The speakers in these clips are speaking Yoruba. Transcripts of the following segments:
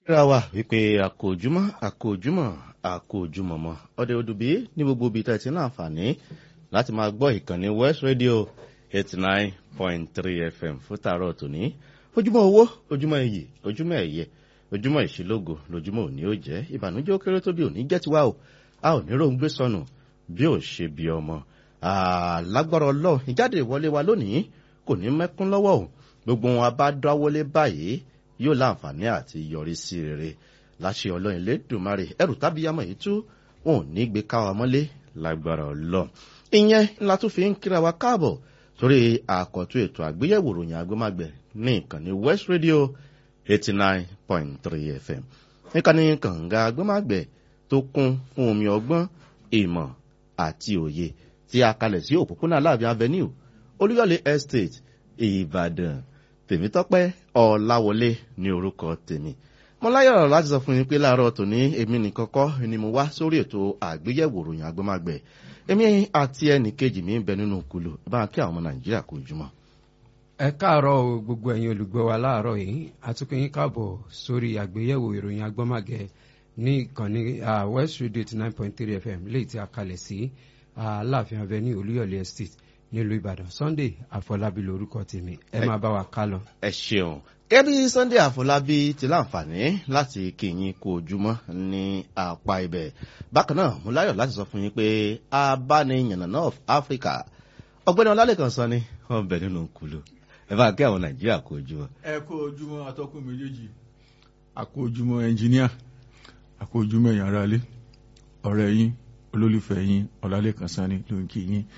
ra wa wípé àkójúmọ́ àkójúmọ́ àkójúmọ́mọ́ ọdẹ odùbí ní gbogbo ibi tẹ́ ti ní àǹfààní láti máa gbọ́ ìkànnì west radio eighty nine point three fm fún tààrọ̀ tòní ojúmọ́ owó ojúmọ́ iyì ojúmọ́ ẹ̀yẹ ojúmọ́ ìṣílógo lójúmọ́ òní ó jẹ́ ìbànújẹ́ ó kéré tó bí òní jẹ́ tiwa o a ò ní ròǹgbé sọnù bí ò ṣe bí ọmọ lágbára ọlọ́run ìjáde ìwọlé wa lónìí kò ní mẹ́kún lọ́wọ́ o gbogbo wọn bá dáwọ́lé báyìí yóò láǹfààní àti yọrí sí rere láṣẹ ọlọ́run lẹ́dùnmarè ẹrù tábíyámọ̀ yìí tú wọn ò ní gbé káwa mọ́lé lágbára ọlọ́run ìyẹn ńlá tó fi ń kíra wa káàbọ̀ sórí àkọ́tún ètò àgbéyẹ̀wò ròyìn agbémágbẹ̀ ní ìkànnì west radio eighty nine point three fm ìkànnì kànga agbémágbẹ̀ tó kún fún omi ọgbọ́n ìmọ̀ àti òye tí a kalẹ̀ sí òpópónà aláàbí avenue olúyọ̀lé estate ìbàdàn tèmítọ́pẹ́ ọ̀làwọlé ní orúkọ tèmi mo láyọ̀ láti sọ fún yín pé láàárọ̀ tòní èmi nìkan kọ́ ni mo wá sórí ètò àgbéyẹ̀wò ròyìn agbémágbẹ̀ èmi àti ẹnì kejì mi ń bẹ nínú kulu bá kí àwọn ọmọ nàìjíríà kò jùmọ̀. ẹ káàárọ̀ o gbogbo ẹ̀yin olùgbọ́ wa láàárọ̀ yìí àtúnkù yín káàbọ̀ sórí àgbéyẹ̀wò ìròyìn agbọ́màgẹ̀ ní ìkànnì west radio eighty nine point three fm léyìí tí a kalẹ̀ sí aláàfin avenue olúyọ̀lé estate nílùú ìbàdàn sunday àfọlábí lorúkọ tèmi ẹ máa bá wa ká lọ. ẹ ṣeun kẹ́bí sunday àfọlábí ti láǹfààní láti kíyìn kó ojúmọ́ ní apá ibẹ̀ bákan náà mo láyọ̀ láti sọ fún yín pé abániyànnà of africa ọgbẹ́ni ọlálẹ́kan sọ ni wọ́n bẹ̀ nínú kulu ẹ bá kí àwọn nàìjíríà kó ojúmọ́. ẹ kó ojúmọ́ atọ́kùn méjèèjì àkó ojúmọ́ ẹnjìníà àkó ojúmọ́ ẹ̀yàn ara lé ọ̀rẹ́ yín olólùfẹ́ yín ọlálẹ́kan sani ló ń kí yín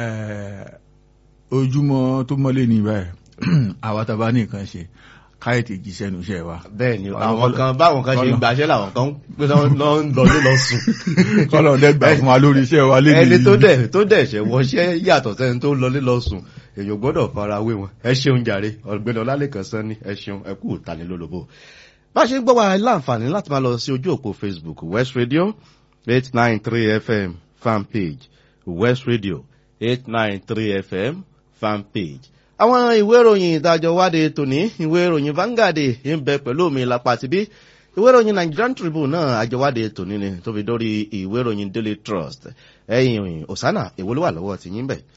ojúmọ́ tó mọ́lé ní báyìí àwa tá a bá ní nǹkan ṣe káyọ̀tì jíṣẹ́ nu iṣẹ́ wa. bẹ́ẹ̀ni àwọn kan báwọn kan ṣe gbàṣẹ́ làwọn kan pé lọ ń lọlé lọ sùn. kọ́lọ̀ dẹ́gbà fún wa lórí iṣẹ́ wa lé ẹni tó dẹ̀ tó dẹ̀ ṣẹ̀ wọṣẹ́ yàtọ̀ sẹ́ni tó lọlé lọ sùn èèyàn gbọ́dọ̀ fara wé wọn. ẹ ṣeun jàre ọ̀gbẹ́ni ọlálẹ́kan sán ní ẹ ṣeun ẹ kú ìtanilólobó. bá a ṣe ń gbọ́ wa láǹfààní láti máa lọ sí ojú òpó facebook west radio eight nine three fm fan page west radio eight nine three fm fan page àwọn ìwé ìròyìn ìdájọ́ wáde tòní ìwé ìròyìn Vanguard ń bẹ pẹ̀lú mi lápá tibí ìwé ìròyìn Nigerian Tribune náà àjọwádé tòní ni tó fi dórí ìwé ìròyìn Daily Trust ẹ̀yìn Osana èwo ló wà lọ́wọ́ ti yín bẹ̀.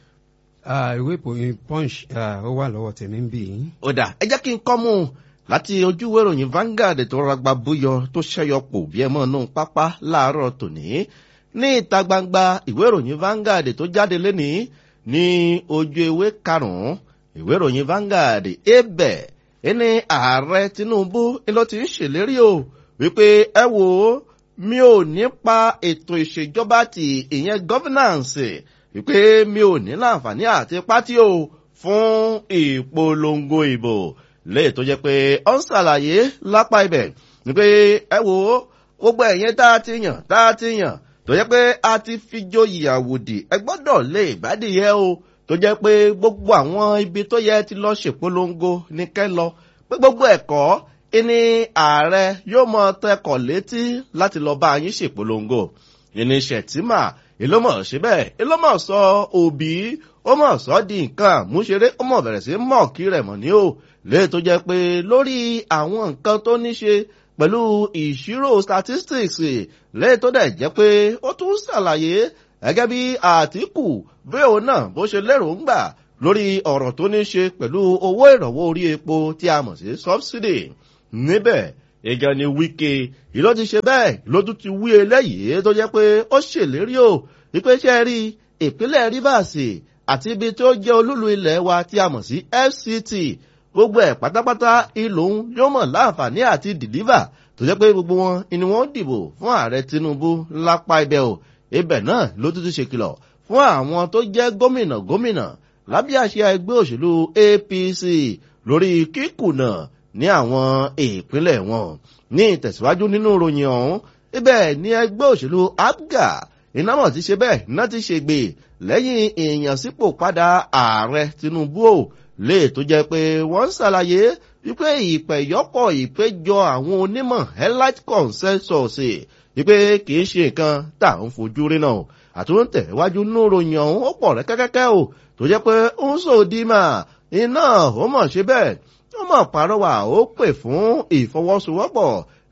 ìwé ìròyìn Punch ó wà lọ́wọ́ tèmi ń bì í. ó dà ẹ jẹ́ kí n kọ́ mú un láti ojú ìwé ìròyìn Vanguard tó ragba búyọ tó ṣẹ́yọ pò bí ẹ mọ́ nù pápá láàárọ̀ tòní ní ìta gbangba ìwé ìròyìn Vanguard tó jáde lénìí ní ojú ewé karùn-ún ìwé ìròyìn Vanguard ebẹ̀ ẹni ààrẹ Tinubu ló ti ń ṣèlérí o wípé ẹ wò ó mi ò ní pa ètò ìṣèjọba ti ìyẹn governance wípé mi ò ní láǹfààní àti pátí o fún ìpolongo ìbò léè tó jẹ́ pé ó ń ṣàlàyé lápá ibẹ̀ wípé ẹ wò ó gbogbo ẹ̀yẹn tá a ti yàn tá a ti yàn tó jẹ́ pé a ti fi joyè àwòdì ẹ gbọ́dọ̀ lè gbádìyẹ o tó jẹ́ pé gbogbo àwọn ibi tó yẹ ti lọ ṣèpolongo ní kẹ́ lọ pé gbogbo ẹ̀kọ́ ìní ààrẹ yóò mọ tẹkọ̀ létí láti lọ bá yín ṣèpolongo ìní ṣètìmà ìlómọ̀ síbẹ̀ ìlómọ̀ sọ òbí ó mọ̀ sọ di nǹkan àmúṣeré ó mọ̀ bẹ̀rẹ̀ sí mọ̀ kí rẹ̀ mọ̀ ní o lè tó jẹ́ pé lórí àwọn nǹkan tó ní ṣe pẹ̀lú ìṣirò statistics lè tó dẹ̀ jẹ́ pé ó tún ṣàlàyé gẹ́gẹ́ bí àtìkù bí òun náà bó ṣe lérò ń gbà lórí ọ̀rọ̀ tó ní ṣe pẹ̀lú owó ìrànwọ́ orí epo tí a mọ̀ sí subsidy níbẹ̀ ìjọ ni wíkẹ́ ìlú ti ṣe bẹ́ẹ̀ lójú ti wí eléyìí tó jẹ́ pé ó ṣèlérí o wípé ṣe rí ìpínlẹ̀ rivers àti ibi tó jẹ́ olúlu ilẹ̀ wa tí a mọ̀ sí fct gbogbo ẹ̀ pátápátá ìlòun yóò mọ̀ láǹfààní àti dìlíva tó jẹ́ pé gbogbo wọn ni wọ́n dìbò fún ààrẹ tinubu lápá ibẹ̀ o ibẹ̀ náà ló tún ti ṣe kìlọ̀ fún àwọn tó jẹ́ gómìnà gómìnà lábẹ́ àṣẹ ẹgbẹ́ òṣèlú apc lórí kíkùnà ní àwọn ìpínlẹ̀ wọn ní ìtẹ̀síwájú nínú ìròyìn ọ̀hún ibẹ̀ ní ẹgbẹ́ òṣèlú abga ìnáwó ti ṣe bẹ́ẹ̀ iná ti ṣe gbè lẹ́yìn ìyànsípò padà ààrẹ tinubu ò lè tó jẹ́ pé wọ́n ń ṣàlàyé wípé ìpẹ̀yọ́pọ̀ ìpéjọ àwọn onímọ̀ elite consensus wípé kì í ṣe nǹkan tá à ń fojú rí náà àtúntẹ̀ iwájú níròyìn ọ̀hún ó pọ̀ rẹ́kẹ́kẹ́kẹ́ o tó jẹ́ pé ó ń sòdì mà iná ó mọ̀ ṣe bẹ́ẹ̀ ó mọ̀ pàrọwà ó pè fún ìfọwọ́sowọ́pọ̀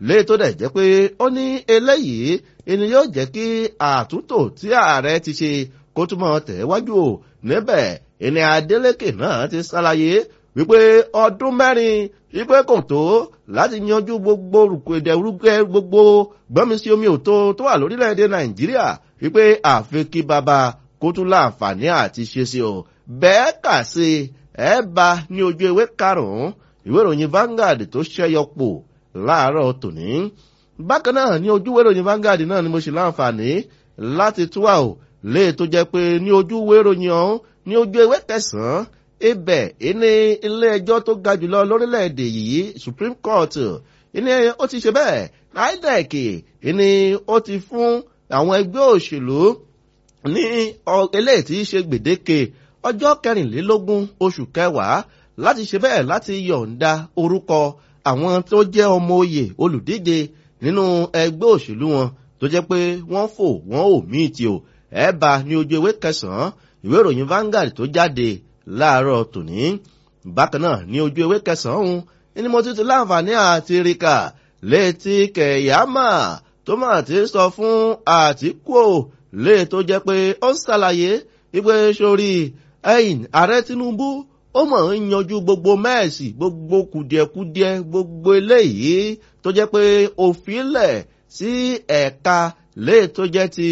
lé tó dẹ̀ jẹ́ pé ó ní eléyìí ẹni yóò jẹ́ kí àtúntò tí ààrẹ ti ṣe kó túmọ̀ tẹ̀wájú o níbẹ̀ ẹni Adeleke náà ti ṣàlàyé wípé ọdún mẹ́rin wípé kò tó láti yanjú gbogbo rúkèrúkẹ́ gbogbo gbọ́mísí omi òtó tó wà lórílẹ̀‐èdè Nàìjíríà wípé àfi kí baba kó tún láǹfààní àti ṣe sí o bẹ́ẹ̀ kà sí ẹ bá ní ojú ewé karùn-ún ìwé ìròyìn Vanguard tó ṣẹ́yọ pò láàárọ̀ tòní bákan náà ní ojú ìwé ìròyìn Vanguard náà ni mo ṣe láǹfààní láti túwà o lè tó jẹ́ pé ní ojú ìwé ìròyìn ọ̀hún ní ojú ewé kẹsàn-án ibẹ̀ ìní ilé ẹjọ́ tó ga jùlọ lórílẹ̀‐èdè yìí Supreme Court ìní ó ti ṣe bẹ́ẹ̀ INEC ìní ó ti fún àwọn ẹgbẹ́ òṣèlú ní eléyìí tí í ṣe gbèdéke ọjọ́ kẹrìnlélógún oṣù kẹwàá láti ṣe bẹ́ẹ̀ láti yọ̀ǹda orúkọ àwọn tó jẹ́ ọmọ oyè olùdíje nínú ẹgbẹ́ òṣèlú wọn tó jẹ́ pé wọ́n fò wọ́n ò míì tí o ẹ̀ bá ní ojú ewé kẹsàn-án ìwé ìròyìn Vanguard tó jáde láàárọ̀ tòní bákan náà ní ojú ewé kẹsàn-án ní mo ti ti láǹfààní àti ríkà létí kẹ̀yàmà tó máa ti sọ fún Àtíkù lè tó jẹ́ pé ó ń ṣàlàyé wípé sórí ẹ̀yìn ààrẹ Tinubu ó mọ̀ ń yanjú gbogbo mẹ́ẹ̀sì gbogbo kùdìẹ̀kudiẹ gbogbo eléyìí tó jẹ́ pé òfin lẹ̀ sí ẹ̀ka lè tó jẹ́ ti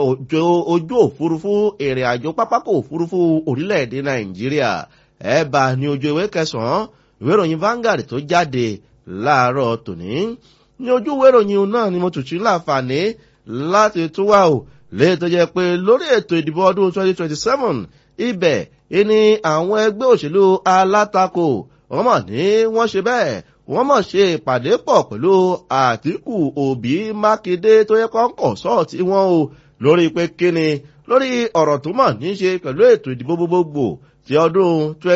ojú òfurufú ìrìn àjò pápákọ̀ òfurufú orílẹ̀-èdè Nàìjíríà ẹ̀ bá ní ojú ewé kẹsàn-án ìwé ìròyìn Vanguard tó jáde láàárọ̀ tòní ní ojú ìwé ìròyìn náà ni mo tùtù láǹfààní láti tún wà o lè tó jẹ́ pé lórí ètò ìdìbò ọdún 2027 ibẹ̀ ìní àwọn ẹgbẹ́ òṣèlú alátakò wọ́n mọ̀ ní wọ́n ṣe bẹ́ẹ̀ wọ́n mọ̀ ṣe ìpàdé pọ̀ pẹ̀lú Àtíkù Òbí Mákindé tó yẹ kọ́ńkọ̀ sọ́ọ̀tì wọn o lórí pé kíni lórí ọ̀rọ̀ tó mọ̀ ní ṣe pẹ̀lú ètò ìdìbò gbogbogbò ti ọdún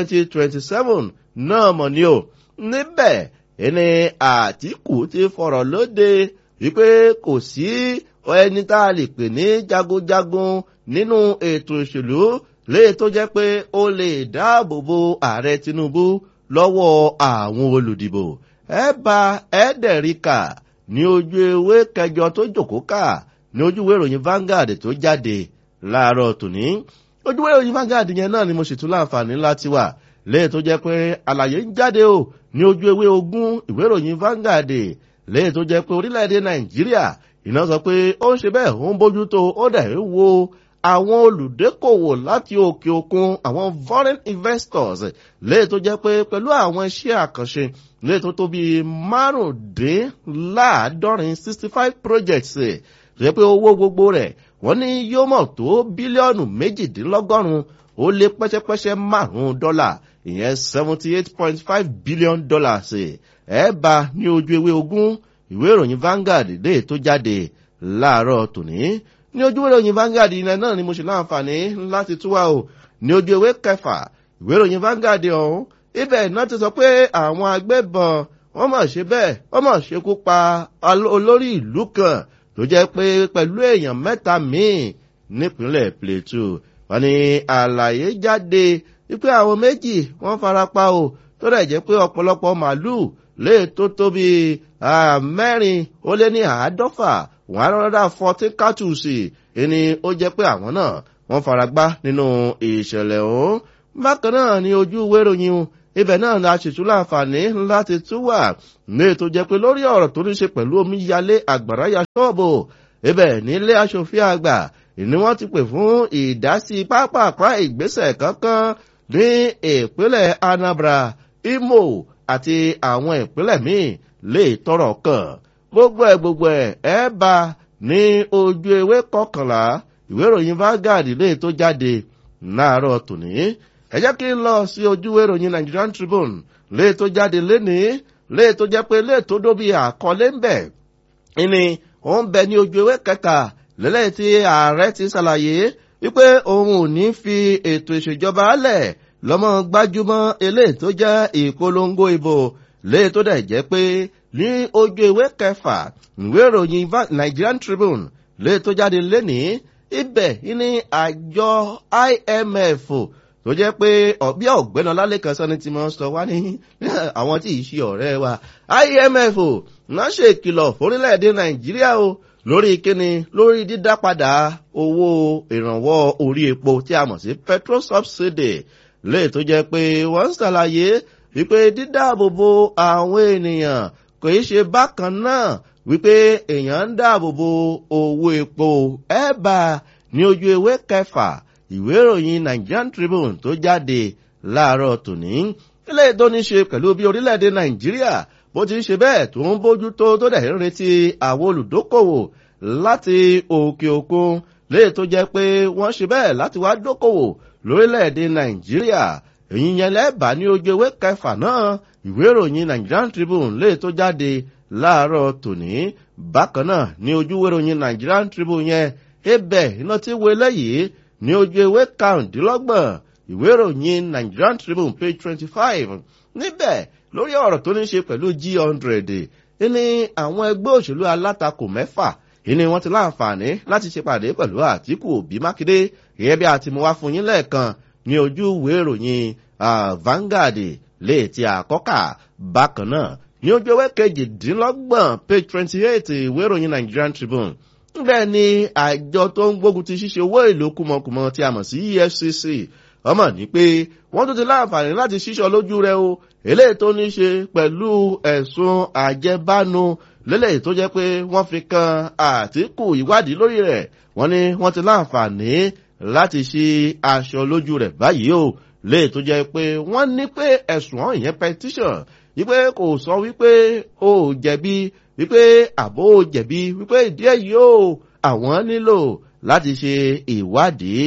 2027 náà mọ̀ ní o níbẹ̀ ìní Àtíkù ti fọ̀rọ̀ lóde wípé kò sí ẹni tá a lè pè ní jagunjagun nínú ètò ìṣèlú léè tó jẹ́ pé ó lè dáàbò bo ààrẹ Tinubu lọ́wọ́ àwọn olùdìbò ẹ bá ẹ̀ẹ́dẹ̀ríkà ní ojú ewé kẹjọ tó jòkó kà ní ojú ìwé ìròyìn Vanguard tó jáde láàárọ̀ tòní ojú ìwé ìròyìn Vanguard yẹn náà ni mo sì tún láǹfààní láti wà léè tó jẹ́ pé àlàyé ń jáde o ní ojú ewé ogún ìwé ìròyìn Vanguard léè tó jẹ́ pé orílẹ̀-èdè Nàìjíríà iná sọ pé ó ń ṣe bẹ́ẹ̀ ó ń bójútó ó dẹ̀ ń wo àwọn olùdókòwò láti òkè òkun àwọn foreign investors léè tó jẹ́ pé pẹ̀lú àwọn iṣẹ́ àkànṣe léè tó tó bí márùndínláàádọ́rin sixty five projects tó jẹ́ pé owó gbogbo rẹ̀ wọ́n ní yóò mọ̀ tó bílíọ̀nù méjìdínlọ́gọ́rùn-ún ó lé pẹ́ṣẹ́pẹ́ṣẹ́ márùn-ún dọ́là ìyẹn seventy eight point five billion dollars ẹ̀ bá ní ojú ewé ogún ìwé ìròyìn Vanguard lè tó jáde láàárọ̀ tòní ní ojú ìwé ìròyìn Vanguard ilẹ̀ náà ni mo ṣe láǹfààní láti túwà o ní ojú ewé kẹfà ìwé ìròyìn Vanguard ọ̀hún ibẹ̀ náà ti sọ pé àwọn agbébọn wọ́n mọ̀ ṣe bẹ́ẹ̀ wọ́n mọ̀ ṣekú pa olórí ìlú kan tó jẹ́ pé pẹ̀lú èèyàn mẹ́ta míì nípínlẹ̀ Plateau wọ́n ní àlàyé jáde wípé àwọn méjì wọ́n farapa o tó dẹ̀ jẹ́ pé ọ̀pọ̀lọpọ̀ màálùú lè tó tóbi mẹ́rin ó lé ní àádọ́fà one hundred and fourteen cartridges ẹni ó jẹ́ pé àwọn náà wọ́n faragbá nínú ìṣẹ̀lẹ̀ ọ̀hún bákan náà ní ojú ìwé ìròyìn ibẹ̀ náà la ṣètò láǹfààní láti tún wà ní ètò jẹ́ pé lórí ọ̀rọ̀ tó ní ṣe pẹ̀lú omíyalé àgbàrá ya ṣọ́ọ̀bù ibẹ̀ nílé aṣòfin àgbà ni wọ́n ti pè fún ìdásí pápákọ̀ ìgbésẹ̀ kankan ní ìpínlẹ̀ Anambra Imo àti àwọn ìpínlẹ̀ míì lè tọrọ kàn gbogbo ẹ̀ gbogbo ẹ̀ ẹ̀ bá ní ojú ewé kọkànlá ìwé ìròyìn Vanguard lè tó jáde láàárọ̀ tòní ẹ jẹ́ kí n lọ sí ojú ìwé ìròyìn Nigerian Tribune lè tó jáde lénìí lè tó jẹ́ pé lè tó dóbi àkọlé ń bẹ̀ ìní ó ń bẹ ní ojú ewé kẹta lẹ́lẹ́ tí ààrẹ ti ṣàlàyé wípé òun ò ní fi ètò ìṣèjọba lẹ̀ lọ́mọ gbájúmọ́ eléyìí tó jẹ́ ìpolongo ìbò lè tó dẹ̀ jẹ́ pé ní ojú ìwé kẹfà ìwé ìròyìn Nigerian Tribune lè tó jáde lénìí ibẹ̀ ní àjọ IMF tó jẹ́ pé bí ọ̀gbẹ́ni ọlálẹ́kan sọ́ni ti máa ń sọ wá ní àwọn tí ì ṣe ọ̀rẹ́ wa imf ò náà ṣe ìkìlọ̀ fórílẹ̀-èdè nàìjíríà o lórí kíni lórí dídá padà owó ìrànwọ́ orí epo tí a mọ̀ sí petrol subsidy lè tó jẹ́ pé wọ́n ń ṣàlàyé wípé dídáàbòbò àwọn ènìyàn kò í ṣe bákan náà wípé èèyàn ń dáàbòbò owó epo ẹ̀bà ní ojú ewé kẹfà ìwé ìròyìn nigerian tribune tó jáde láàárọ̀ tòní ilé tó ní ṣe pẹ̀lú bí orílẹ̀-èdè nàìjíríà bó ti ń ṣe bẹ́ẹ̀ tó ń bójú tó tó dẹ̀ ń retí àwọn olùdókòwò láti òkè òkun léè tó jẹ́ pé wọ́n ṣe bẹ́ẹ̀ láti wá dókòwò lórílẹ̀-èdè nàìjíríà èyí yẹn lẹ́bàá ní ojú ewé kẹfà náà ìwé ìròyìn nigerian tribune léè tó jáde láàárọ̀ tòní bákan náà ní ojú ìròyìn nigerian tribune yẹn ebẹ̀ iná tí wo eléyìí ní ojú ewé karùndínlọ́gbọ̀n ìwé ìròyìn nigerian tribune page twenty five níbẹ̀ lórí ọ̀rọ̀ tó ní ṣe pẹ̀lú g hundred ní àwọn ẹgbẹ́ òṣèlú alátakò mẹ́fà ìní wọn ti láǹfààní láti ṣe pàdé pẹ̀lú àtìkù òbí mákindé gẹ́gẹ́ bí a ti mú wá fún yín lẹ́ẹ̀kan ní ojú ìwé ìròyìn vanguard lè ti àkọ́kà bákan náà ní ojú ewé kejìdínlọ́gbọ̀n page twenty eight ìwé ìròyìn nigerian tribune bẹ́ẹ̀ ni àjọ tó ń gbógun ti ṣíṣe owó èlò kùmọ̀kùmọ̀ tí a mọ̀ sí efcc ọmọ ní pé wọ́n tún ti láǹfààní láti ṣíṣọ lójú rẹ o eléyìí tó ní ṣe pẹ̀lú ẹ̀sùn àjẹbánu lélẹ́yìí tó jẹ́ pé wọ́n fi kan àtìkù ìwádìí lórí rẹ̀ wọ́n ní wọ́n ti láǹfààní láti ṣí aṣọ lójú rẹ̀ báyìí o léyìí tó jẹ́ pé wọ́n ní pé ẹ̀sùn ọ̀hún ìyẹn petition wípé kò sọ wípé o jẹ̀bi wípé àbó jẹ̀bi wípé ìdí èyí o àwọn nílò láti ṣe ìwádìí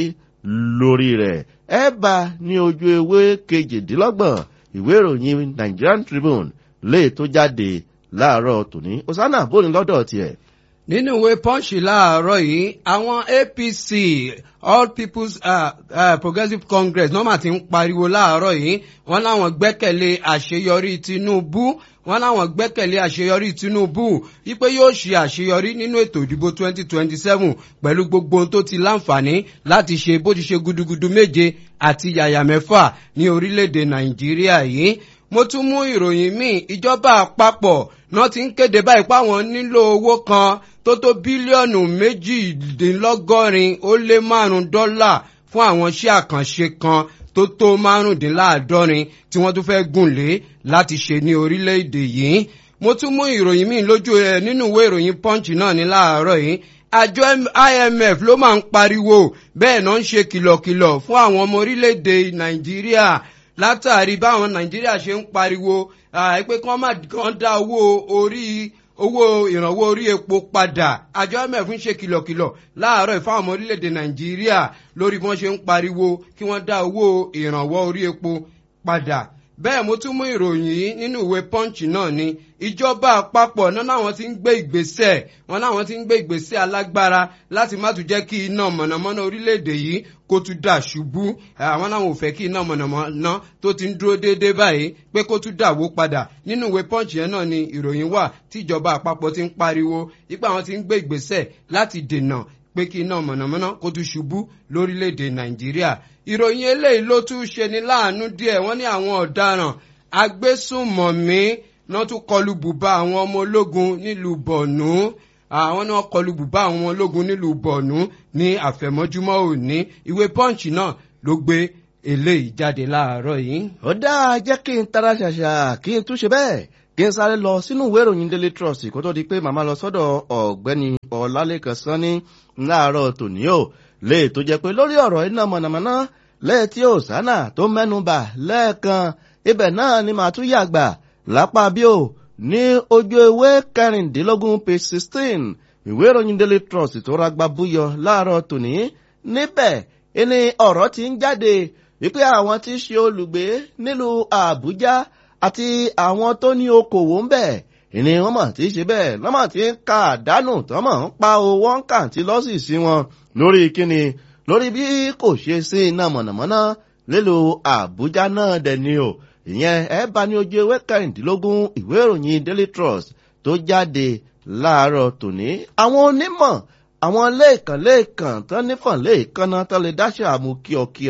lórí rẹ̀ ẹ bá ní ojú ewé kejìdínlọ́gbọ̀n ìwé ìròyìn nigerian tribune lè tó jáde láàárọ̀ tòní osana bóni lọ́dọ̀ tiẹ̀. nínú ìwé punch láàárọ̀ yìí àwọn apc all people's uh, uh, progressive congress nọ́mà ti ń pariwo láàárọ̀ yìí wọ́n láwọn gbẹ́kẹ̀lé àṣeyọrí tinubu wọ́n láwọn gbẹ́kẹ̀lé àṣeyọrí tinubu wípé yóò ṣe àṣeyọrí nínú ètò ìdìbò 2027 pẹ̀lú gbogbo ohun tó ti láǹfààní láti ṣe bó ti ṣe gudugudu méje àti yàyà mẹ́fà ní orílẹ̀-èdè nàìjíríà yìí mo tún mú ìròyìn míì ìjọba àpapọ̀ náà ti ń kéde báyìí páwọn nílò owó kan tó tó bílíọ̀nù méjìdínlọ́gọ́rin ó lé márùn-ún dọ́là fún àwọn iṣẹ́ àkànṣe kan tó tó márùndínláàádọ́rin tí wọ́n tún fẹ́ gùn lé láti ṣe ní orílẹ̀-èdè yìí mo tún mú ìròyìn míì lójú ẹ nínú ìwé ìròyìn punch náà ní láàárọ̀ yìí àjọ imf ló máa ń pariwo bẹ́ẹ̀ náà ń ṣe kìlọ̀kìlọ̀ fún àwọn ọmọ orílẹ̀-èdè nàìjíríà látàrí báwọn nàìjíríà ṣe ń pariwo pé kí wọ́n má kàn dá owó orí owó ìrànwọ́ orí epo padà àjọ imf ń ṣe kìlọ̀kìlọ̀ láàárọ̀ ìfáwọn ọmọ orílẹ̀-èdè nàìjíríà lórí bí wọ́n ṣe ń pariwo kí wọ́n dá owó ìrànwọ́ orí epo padà bẹ́ẹ̀ mo tún mú ìròyìn yìí nínú ìwé punch náà ni ìjọba àpapọ̀ náà náwọn ti ń gbé ìgbésẹ̀ wọn náwọn ti ń gbé ìgbésẹ̀ alágbára láti má tún jẹ́ kí iná mọ̀nàmọ́ná orílẹ̀-èdè yìí kó tún dà ṣubú àwọn náwọn ò fẹ́ kí iná mọ̀nàmọ́ná tó ti ń dúró déédéé báyìí pé kó tún dàwó padà nínú ìwé punch yẹn náà ni ìròyìn wà tí ìjọba àpapọ̀ ti ń pariwo ipá àwọn ti ń gbé ìgbésẹ̀ láti dènà pé kí iná mọ̀nàmọ́ná kó tún ṣubú lórílẹ̀‐èdè nàìjíríà ìròyìn eléyìí ló tún ṣe ní láàánú díẹ̀ wọ́n ní àwọn ọ̀daràn agbésùnmọ̀mí náà tún kọlu bùbá àwọn ọmọ ológun nílùú bọ̀nú àwọn náà kọlu bùbá àwọn ọmọ ológun nílùú bọ̀nú ní àfẹ̀mọ́júmọ́ òní ìwé punch náà ló gbé eléyìí jáde láàárọ̀ yìí. ó dáa jẹ́ kí n tara ṣàṣà kí n tún ṣe bẹ́ẹ̀ kí n sáré lọ sínú ìwé ìròyìn daily trust kó tó di pé màmá lọ sọ́dọ̀ ọ̀gbẹ́ni ọ̀làlẹ́kan sanni láàárọ̀ tòní o lè tó jẹ́ pé lórí ọ̀rọ̀ iná mọ̀nàmọ́ná lẹ́ẹ̀tí òsánà tó mẹ́nuba lẹ́ẹ̀kan ibẹ̀ náà ni màá tún yàgbà lápá bí o ní ojú ewé kẹrìndínlógún page sixteen ìwé ìròyìn daily trust tó ragbá búyọ láàárọ̀ tòní níbẹ̀ ni ọ̀rọ̀ ti ń jáde wípé àwọn tí ṣe olùgbé nílùú àbújá àti àwọn tó ní okòwò ń bẹ̀ ìní wọn mọ̀ tí ṣe bẹ́ẹ̀ lọ́mọ̀ tí ń ka àdánù tọ́mọ̀ ń pa owó ń kà tí lọ́sì sí wọn lórí kíni lórí bí kò ṣe sí iná mọ̀nàmọ́ná lílo àbújá náà dẹni o ìyẹn ẹ bá ní ojú ewé kẹrìndínlógún ìwé ìròyìn daily trust tó jáde láàárọ̀ tòní àwọn onímọ̀ àwọn lẹ́ẹ̀kan lẹ́ẹ̀kan tán nífọ̀n lẹ́ẹ̀kan náà tán lè dáṣẹ́ àmú kíọ̀kíọ̀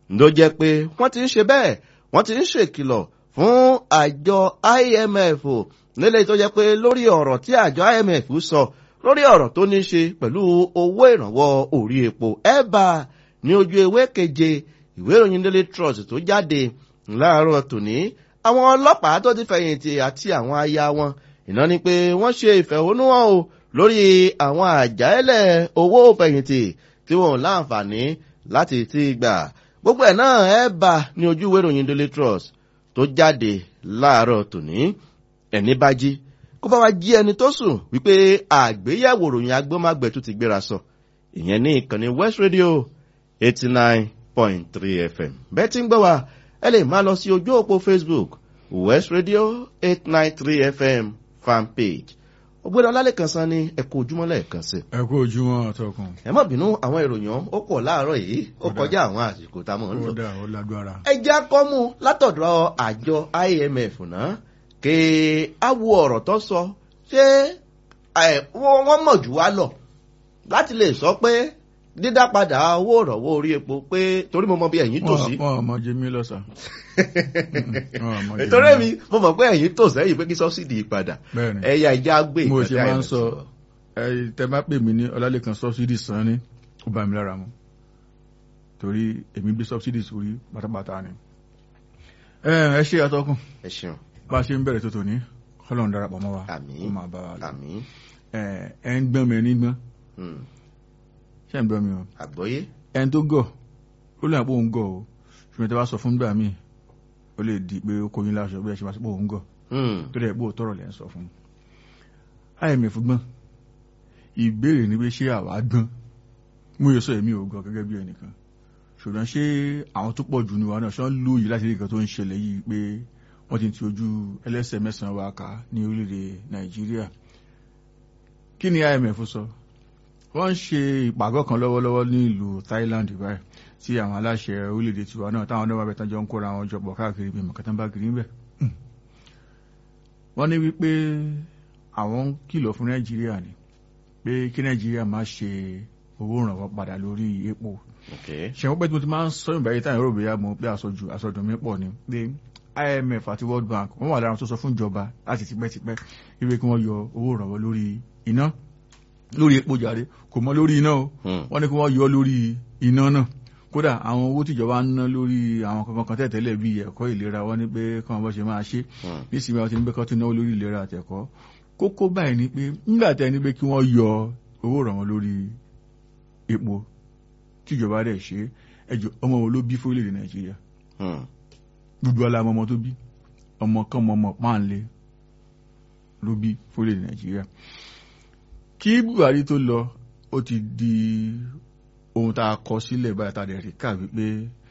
ló jẹ́ pé wọ́n ti ń ṣe bẹ́ẹ̀ wọ́n ti ń ṣèkìlọ̀ fún àjọ IMF nílẹ̀ tó jẹ́ pé lórí ọ̀rọ̀ tí àjọ IMF sọ lórí ọ̀rọ̀ tó ní ṣe pẹ̀lú owó ìrànwọ́ orí epo ẹ̀bà ní ojú ewé keje ìwé ìròyìn Daily Trust tó jáde láàárọ̀ tòní àwọn ọlọ́pàá tó ti fẹ̀yìntì àti àwọn aya wọn ìná ni pé wọ́n ṣe ìfẹ̀hónúhàn o lórí àwọn àjálẹ̀ owó fẹ̀yìntì tí wọn ò láǹfààní láti ti gbà gbogbo ẹ̀ náà ẹ̀ bá ní ojú ìwé ìròyìn Daily Trust tó jáde láàárọ̀ tòní ẹni bá jí kó bá wa jí ẹni tó sùn wípé àgbéyẹ̀wò ròyìn agbọ́mágbẹ̀ tó ti gbéra sọ ìyẹn ní ìkànnì West Radio eighty nine point three FM bẹ́ẹ̀ tí ń gbọ́ wa ẹ lè máa lọ sí ojú òpó Facebook West Radio eight nine three FM fan page ògbéra ọlálẹ́kan san ní ẹ̀kọ́ ojúmọ́ lẹ́ẹ̀kan sí. ẹ kú ojúmọ́ àtọkùn. ẹ má bínú àwọn ìròyìn ó pọ̀ láàárọ̀ yìí ó kọjá àwọn àsìkò tá a mọ̀ ń lò. ó dà ó lágbára. ẹ já kọ́mú látọ̀dọ̀ àjọ IMF náà kí á wo ọ̀rọ̀ tó sọ ṣé wọ́n mọ̀ jù wá lọ láti lè sọ pé dídá padà owó ìrànwọ́ orí epo pé torí mo mọ bí ẹ̀yin tò sí. wọn ò mọ jẹ mí lọ́sà. nítorí mi mo mọ̀ pé ẹ̀yin tò sẹ́yìn pé kí sọ́sídì padà Bẹ́ẹ̀ni. ẹ̀yà ìjà gbé mo ṣe ìkàtà máa ń IMF sọ ẹ tẹ bá pè mí ní ọlálẹ́kan subsidy san ni ó bá mi lára mu torí èmi gbé subsidy sórí pátápátá ni. ẹ ẹ ṣe àtọkùn ẹ ṣeun bá a ṣe ń bẹ̀rẹ̀ tó tòní kọ́lọ́n darapọ̀ mọ́ wa Àmín. ó máa bá wa lọ. àmín ẹ ẹ ń gbọ́n mi ẹni gbọ́n Hmm. ṣé ń gbọ́n mi o àgbọ́yé ẹni tó gọ̀ ó lè àpò òun gọ̀ o ṣùgbọ́n tí a bá sọ fún gbà míì ó lè di pé ó kóyin láṣọ bí ẹ ṣe máa sọ pé òun gọ̀ Hmm. tó dẹ̀ pé òótọ́rọ̀ lẹ́ ń sọ fún un. IMF gbọ́n ìbéèrè ni pé ṣé àwa gbọ́n mú yẹ sọ èmi ò gọ̀ gẹ́gẹ́ bí ẹnìkan ṣùgbọ́n ṣé àwọn tó pọ̀ jù ní wa náà ṣé wọ́n lóye láti rí nǹkan tó ń ṣẹlẹ̀ yìí pé wọ́n ti ti ojú ẹlẹ́sẹ̀ mẹ́sàn-án wa kà ní orílẹ̀-èdè Nàìjíríà kí ni IMF sọ wọ́n ń ṣe ìpàgọ́ kan lọ́wọ́lọ́wọ́ ní ìlú Thailand báyìí tí àwọn aláṣẹ orílẹ̀-èdè tiwa náà táwọn ọdọ́ bàbá jọ ń kóra wọn jọ pọ̀ káàkiri bí mọ̀kátán bá kiri níbẹ̀ wọ́n ní wípé àwọn ń kìlọ̀ fún Nàìjíríà ni pé kí Nàìjíríà má ṣe owó ìrànwọ́ padà lórí epo ok ṣẹ̀wọ́n pẹ́ tí mo ti máa ń sọ ìgbà yìí táyà rò bóyá mo pé àsọjù àsọdùn mi pọ̀ ni pé IMF àti World Bank wọ́n wà lára tó sọ fún ìjọba láti tipẹ́tipẹ́ wípé kí wọ́n yọ owó ìrànwọ́ lórí iná lórí epo jàre kò mọ lórí iná o Hmm. wọ́n ní kí wọ́n yọ lórí iná náà kódà àwọn owó tíjọba ń ná lórí àwọn kankan kan tẹ̀tẹ̀lẹ̀ bíi ẹ̀kọ́ ìlera wọ́n ní pé kí wọ́n bọ́ ṣe máa ṣe Hmm. nísìnyí wọn ti ní pé kọ́ tó náwó lórí ìlera àtẹ̀kọ́ kókó báyìí ni pé nígbà tẹ́ ní pé kí wọ́n yọ owó ìrànwọ́ lórí epo tíjọba dẹ̀ ṣe ẹjọ́ ọmọ wo ló bí fórílẹ̀-èdè Nàìjíríà Hmm. gbogbo alamọ ọmọ tó bí ọmọ kan mọ ọmọ páńlé ló bí fórílẹ̀-èdè Nàìjíríà kí Buhari tó lọ ó ti di ohun tá a kọ sílẹ̀ báyìí tá a dẹ̀ rí kà wípé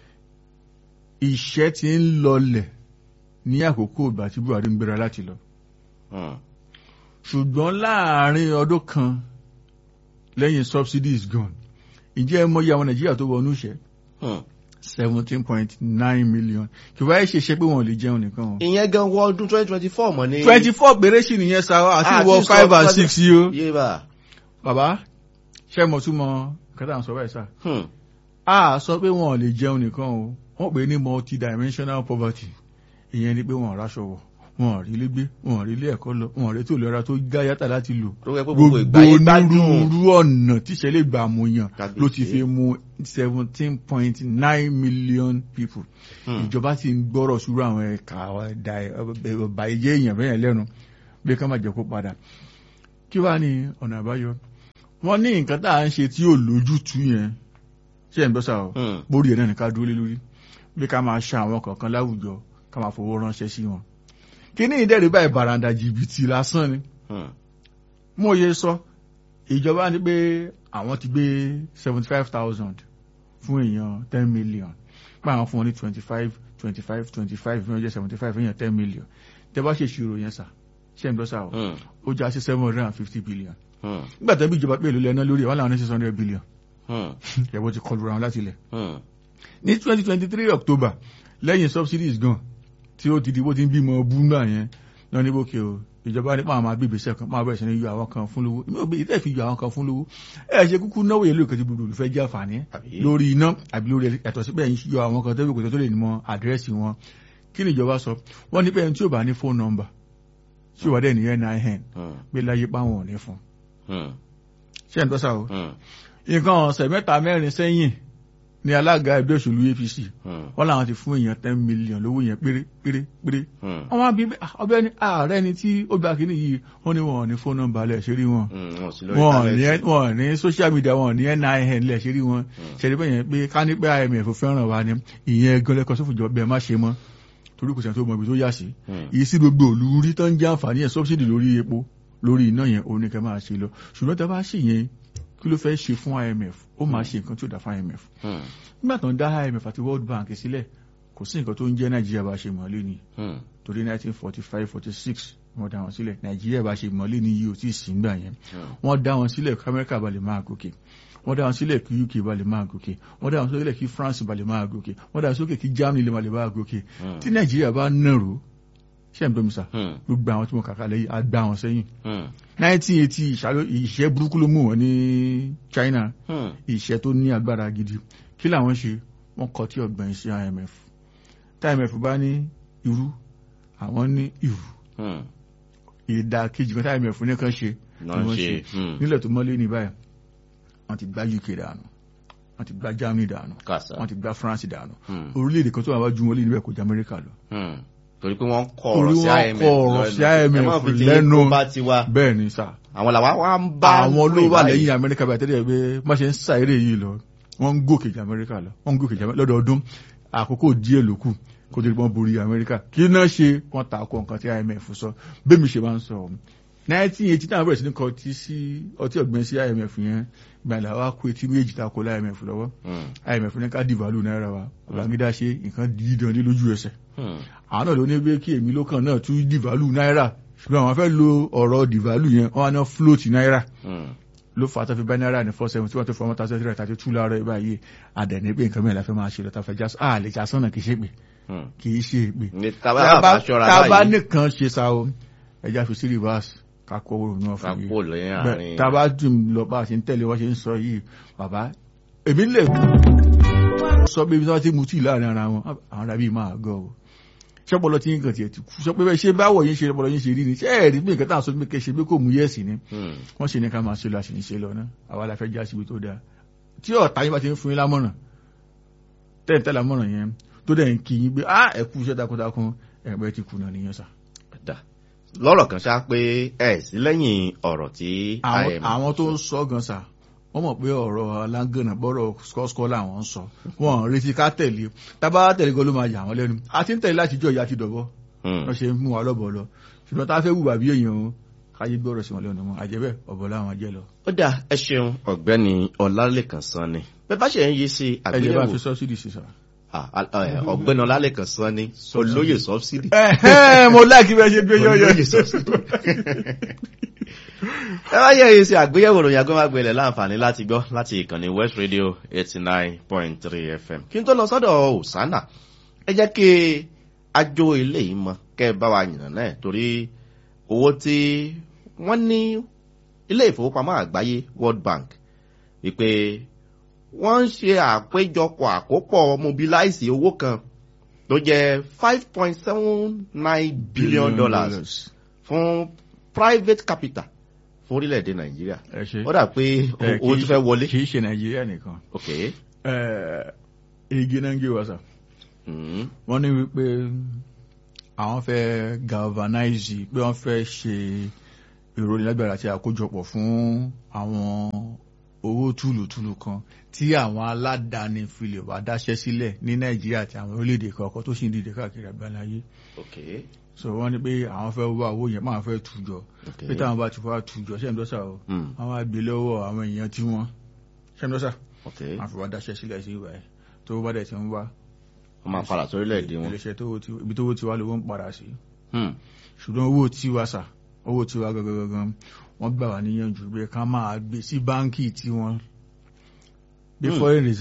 ìṣẹ́ ti ń lọlẹ̀ ní àkókò ìgbà tí Buhari ń gbéra láti lọ Hmm. ṣùgbọ́n láàárín ọdún kan lẹ́yìn subsidies gone ìjẹ́ ẹ mọyì àwọn Nàìjíríà tó wọnú ìṣẹ́ Hmm. seventeen point nine million kì wáyé ṣe ṣe pé wọn ò lè jẹun nìkan o. ìyẹn gan wọ ọdún twenty twenty four mọ̀ ní. twenty four péré sì nìyẹn sa àti Ah, wọ tí sọ five and pé- six yìí o. yé bá. bàbá ṣé mo tún mọ kẹta ń sọ báyìí sá. Hmm. a sọ pé wọn ò lè jẹun nìkan o wọ́n pè é ní multidimensional poverty ìyẹn ni pé wọn ò ráṣọ wọ̀ wọn ò rí ilé gbé wọn ò rí ilé ẹ̀kọ́ lọ wọn ò rí ètò ìlera tó gá yàtà láti lò ló yẹ pé gbogbo ìgbà yẹn bá dùn. onírúurú ọ̀nà tíṣẹ́ lè gbà mú yàn Kábíyèsí. ló ti fi mú seventeen point nine million people Hmm. ìjọba ti ń gbọ́rọ̀ sùúrù àwọn ẹ̀ka ọba ìjẹ́ èèyàn bẹ́yẹn lẹ́nu bí ká má jẹ́ kó padà kí wàá ní ọ̀nà àbáyọ wọ́n ní nǹkan tá à ń ṣe tí ò lójútùú yẹn ṣé ẹ̀ ń bọ́sà o Hmm. bórí ẹ̀ náà ní ká dúró lé lórí bí ká máa ṣa àwọn kọ̀ọ̀kan láwùjọ ká máa fowó ránṣẹ́ sí wọn kí ní ìdẹ́rù báyìí bàràǹdà jìbìtì lásán ni Hmm. mo yẹ sọ ìjọba ní pé àwọn ti gbé seventy five thousand fún èèyàn ten million pé àwọn fún wọn ní twenty five twenty five twenty five fún ọjọ́ seventy five èèyàn ten million tẹ́ bá ṣe ìṣirò yẹn sà ṣé ń dọ́sà o Hmm. ó já sí seven hundred and fifty billion Hmm. nígbà tó ń bí ìjọba pé èlò lẹ́ná lórí ẹ̀ wọ́n làwọn ní six hundred billion Hmm. ẹ̀wọ́ ti kọlu ra wọn láti ilẹ̀ Hmm. ní twenty twenty three october lẹ́yìn subsidies gan tí ó ti di bó ti ń bímọ búngbà yẹn lọ ní bókè o ìjọba nípa àwọn agbègbè iṣẹ́ kan máa bẹ̀rẹ̀ sí ní yọ àwọn kan fún lówó ìmọ̀ òbí ìtẹ́ fi yọ àwọn kan fún lówó ẹ ṣe kúkú náwó yẹn lóòkè tí gbogbo olùfẹ́ jẹ́ àǹfààní Àbí? lórí iná àbí lórí ẹ̀tọ́ sí bẹ́ẹ̀ yọ àwọn kan tẹ́lẹ̀ kò tó lè mọ àdírẹ́sì wọn kí ni ìjọba sọ wọ́n ní pé ẹni tí ò bá ní fóònù nọ́mbà tí ò wá dẹ̀ ní NIN Hmm. pé láyé páwọn ò ní fún Hmm. ṣé ẹ̀ ń tọ́sà o Hmm. nǹkan ọ̀sẹ̀ mẹ́ta mẹ́rin sẹ́yìn ni alága ẹgbẹ́ òṣèlú APC Hmm. wọ́n làwọn ti fún èèyàn ten million lówó yẹn péré péré péré Hmm. wọ́n wá bí ọbẹ̀ ní ààrẹ ni tí ó gba kínní yìí wọ́n ní wọn ò ní fóònù nọ́mbà lẹ̀ ṣe rí wọn Hmm. Wọ́n sì lórí wọn ò ní íńtánẹ́ẹ̀tì. wọn ò ní social media wọn ò ní NIN lẹ̀ ṣe rí wọn ṣẹlẹ̀ bẹ́ẹ̀ yẹn pé ká ní pé IMF fẹ́ràn wa ni ìyẹn gan lẹ́kọ̀ọ́ sófin ìjọba bẹ́ẹ̀ má ṣe mọ́ torí kò sẹ́ni tó mọ ibi tó yà sí Hmm. èyí sí gbogbo òlu rí tán jẹ́ àǹfààní ẹ̀ subsidy lórí epo lórí iná yẹn òun ni kẹ́ máa ṣe lọ ṣùgbọ́n tá a bá ṣe yẹn kí ló fẹ́ ṣe fún IMF ó máa ṣe nǹkan tí ó dá fún IMF Hmm. nígbà tó ń dá IMF àti World Bank sílẹ̀ kò sí nǹkan tó ń jẹ́ Nàìjíríà bá ṣe mọ́lé ni Hmm. torí 1945 46 wọ́n dá wọn sílẹ̀ Nàìjíríà bá ṣe mọ́lé ni yìí ò tí ì sí gbà yẹn Hmm. wọ́n dá wọn sílẹ̀ kí Amẹ́ríkà bá lè máa gòkè wọ́n dá wọn sílẹ̀ kí UK bá lè máa gòkè wọ́n dá wọn sílẹ̀ kí France bá lè máa gòkè wọ́n dá wọn sílẹ̀ kí Germany lè máa lè máa gòkè Hmm. tí Nàìjíríà bá nàró ṣé ń bọ́ mi sà Hmm. gbogbo àwọn tí mo kàkà lẹ́yìn á gbá wọn sẹ́yìn Hmm. 1980 ìṣàlò- ìṣẹ́ burúkú ló mú wọn ní China Hmm. ìṣẹ́ tó ní agbára gidi kí làwọn ṣe wọ́n kọ tí ọgbọ̀n sí IMF tí IMF bá ní irú àwọn ní irú Hmm. ìdá kejì kan tí IMF ní kan ṣe Náà ni wọ́n ṣe. Hmm. nílẹ̀ tó mọ́lé ní báyìí wọ́n ti gbá UK dànù wọ́n ti gbá Germany dànù Kàsà. wọ́n ti gbá France dànù Hmm. orílẹ̀-èdè kan tó wà wájú wọn lé níbẹ̀ kò jẹ́ Amẹ́ríkà lọ Hmm. Torí pé wọ́n kọ Torí ọ̀rọ̀ sí wọ́n IMF kọ ọ̀rọ̀ sí IMF Ẹ má fi ti lẹ́nu. kó bá ti wá. bẹ́ẹ̀ ni sà Àwọn làwa wá ń bá àwọn ló rìn wà báyìí. lẹ́yìn Amẹ́ríkà báyìí tẹ́lẹ̀ pé má ṣe ń ṣàìrè yìí lọ wọ́n ń gòkè jù Amẹ́ríkà lọ wọ́n ń gòkè jù Amẹ́ríkà lọ́dọọdún àkókò díẹ̀ ló kù kó tó di pọ́n borí Amẹ́ríkà kí náà ṣe wọ́n ta ko nǹkan tí IMF sọ bẹ́ẹ̀ mi ṣe máa ń sọ ọ́ nineteen eighty náà bẹ̀rẹ̀ sí ní kọ ọtí sí ọtí ọ̀gbìn sí IMF yẹn gbàlà wa kó etí méjì ta ko lá IMF lọ́wọ́ Hmm. IMF ní ká dìvàlù náírà wa Babangida ṣe nǹkan dídán ní lójú ẹsẹ̀ Hmm. àwọn náà ló ní pé kí èmi lókàn náà tún dìvàlù náírà ṣùgbọ́n àwọn fẹ́ lo ọ̀rọ̀ dìvàlù yẹn wọ́n á ná float náírà Hmm. ló fà á tó fi bá náírà ní four seven tí wọ́n tó fọ ọmọ tàṣẹ tìrẹ tàṣẹ tú láàárọ̀ ibà yìí àdẹ̀ní pé nǹkan mẹ́rin la fẹ́ máa ṣe lọ tàfẹ́ já à lè já sọ́nà kì í ṣe pé Hmm. kì í ṣe pé. Ní tábà bá ṣọ́ra tábà báyìí. nìkan ṣe sa o ẹja fi sí reverse ká kó owó náà Ká fún kó lẹ́yìn àárín. tábà dùn lọ bá a ṣe ń tẹ̀lé wọ́n ṣe ń sọ yìí bàbá èmi lè sọ pé ibi tí wọ́n ti mú tí láàrin ara wọn àwọn ará bíi máa gọ̀ o ṣọ́pọ̀lọ́ tí nǹkan tiẹ̀ ti kú sọ pé bẹ́ẹ̀ ṣe báwọ̀ yín ṣe ọpọlọ yín ṣe rí ni ṣé ẹ̀rí pé nǹkan tá à ń sọ pé kẹ́ ṣe pé kò mú yẹ̀sì ni Hmm. wọ́n ṣe ní ká máa ṣe lọ àṣìní ṣe lọ náà àwa la fẹ́ já síbi tó dáa tí ọ̀tá yín bá ti ń fún yín lámọ̀ràn tẹ́ǹtẹ́ lámọ̀ràn yẹn tó dẹ̀ ń kí yín pé ah ẹ kú iṣẹ́ takuntakun ẹ̀pẹ́ ti kùnà nìyẹn sà. Dà. Lọ́rọ̀ kan ṣá pé ẹ̀ sí lẹ́yìn ọ̀rọ̀ tí àwọn IMF àwọn tó ń sọ gan sà wọ́n mọ̀ pé ọ̀rọ̀ alágànnà bọ́rọ̀ skọ́skọ́ làwọn ń sọ wọ́n ń retí ká tẹ̀lé tábà tẹ̀lé gan ló máa yà wọ́n lẹ́nu a ti ń tẹ̀lé láti jọ ìyá ti dọ̀bọ́ Hmm. wọ́n ṣe ń mú wa lọ́bọ̀ lọ ṣùgbọ́n tá a fẹ́ wùwà bí èèyàn o káyé gbọ́rọ̀ sí wọn lẹ́nu mọ́ àjẹbẹ́ ọ̀bọ̀ láwọn jẹ́ lọ. Ó dà ẹ ṣeun ọ̀gbẹ́ni Ọlálékan Sanni. Bẹ́ẹ̀ bá ṣe ń yí sí ẹ jẹ́ bá àgbéyẹ̀wò fi sọ́sídì sí sà. Ah, ah, eh, ọ̀gbẹ́ni Ọlálékan Sanni olóyè sọ́bsìdì. Ẹ̀hẹ́n, mo láìkí bẹ́ẹ̀ ṣe gbé yọ́yọ́. Olóyè sọ́bsìdì. ẹ bá yẹ èyí sí àgbéyẹ̀wò ìròyìn agbẹ́màgbẹ́lẹ̀ láǹfààní láti gbọ́ láti ìkànnì West Radio eighty nine point three FM. kí n tó lọ sọ́dọ̀ Osana ẹ jẹ́ kí ajo ilé yìí mọ kẹ́ ẹ bá wa yìnbọn náà torí owó tí wọ́n ní ilé ìfowópamọ́ àgbáyé World Bank wípé wọ́n ń ṣe àpéjọpọ̀ àkópọ̀ mobilize owó kan tó jẹ́ five point seven nine billion dollars fún private capital fún orílẹ̀-èdè Nàìjíríà ẹ ṣe. ó dà pé Ẹ, owó kì ti í- fẹ́ wọlé. kì í ṣe nàìjíríà nìkan. ok Ẹ, igi náà ń gé wa sà. Mm. wọ́n ní wípé àwọn fẹ́ galvanize pé wọ́n fẹ́ ṣe ìròyìnlágbára àti àkójọpọ̀ fún àwọn owó túlùtúlù kan tí àwọn aládàáni fi lè wá dáṣẹ́ sílẹ̀ ní nàìjíríà àti àwọn orílẹ̀-èdè kọ̀ọ̀kan tó sì ń dìde káàkiri àgbáláyé ok so wọ́n ní pé àwọn fẹ́ wá owó yẹn máa fẹ́ tùjọ ok pé táwọn bá ti wá tùjọ ṣé ń dọ́sà o Mm. àwọn àgbè lọ́wọ́ àwọn èèyàn tí wọ́n ṣé ń dọ́sà ok wọ́n fi wá dáṣẹ́ sílẹ̀ sí ìwà ẹ̀ tó bá dẹ̀ ti ń wá wọ́n máa padà sórílẹ̀-èdè wọn. iléeṣẹ́ tó ti ibi tó ti wá lówó ń padà sí Hmm. ṣùgbọ́n owó tiwa sà owó tiwa gangan gangan wọ́n gbà wá níyànjú pé ká máa gbé sí báńkì tí wọ́n bí Hmm. foreign reserve